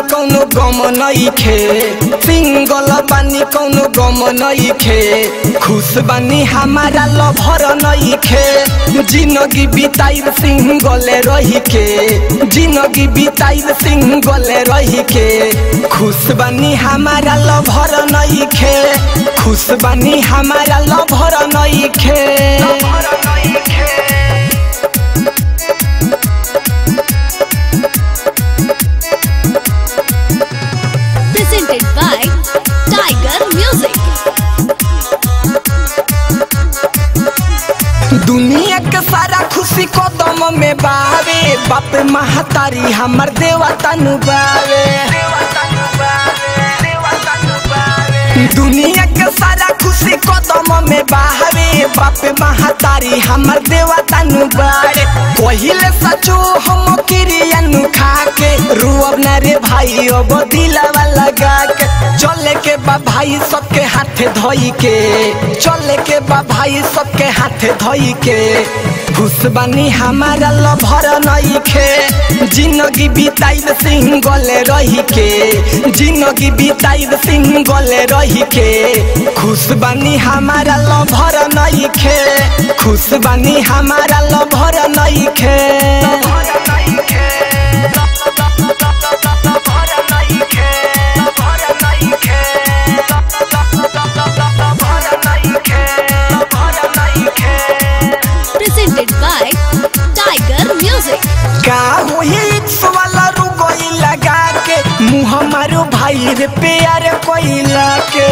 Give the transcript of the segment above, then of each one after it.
कौनो गम नइखे सिंगल बानी कौनो गम नइखे खुश बानी हमारा लभर नइखे जिंदगी बिताइब सिंगल रही के जिंदगी बिताइब सिंगल रही के खुश बानी हमारा लभर नइखे खुश बानी हमारा लभर नइखे presented by Tiger Music. दुनिया के सारा खुशी कदम में बावे बाप महतारी हमर देवता नु बावे दुनिया के सारा खुशी कदम में बावे बाप महतारी हमर देवता नु बावे पहिले सचो हम किरिया नु खा के रुअब ना रे भाई अब दिलवा लगा के चले के बा भाई सबके हाथे धोई के चले के बा भाई सबके हाथे धोई के खुश बानी हमारा लभर नइखे जिंदगी बिताइब सिंगल रही के जिंदगी बिताइब सिंगल रही के खुश बानी हमारा लभर नइखे खुश बानी हमारा लभर नइखे Presented by Tiger Music. का होई इक्स वाला रुगोई लगा के मुँह मारो भाई रे प्यार कोइला के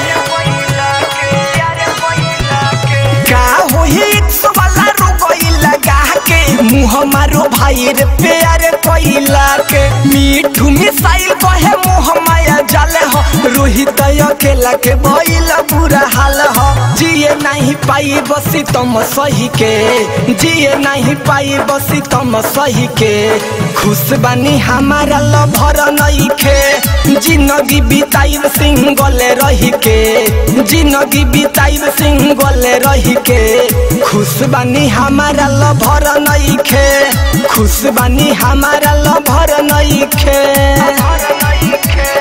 का होई इक्स वाला रुगोई लगा के मुँह मारो भाई रे प्यार कोइला के मीठू मिसाइल कहे मुँह माया जाले हो रोहित अकेला के भइला बुरा हाल हो जिए नहीं पाई बसी तुम सही के जिए नहीं पाई बसी तुम सही के खुश बानी हमारा लभर नइखे जिंदगी बिताइब सिंगल रही के जिंदगी बिताइब सिंगल रही के खुश बानी हमारा लभर नइखे खुश बानी हमारा लभर नइखे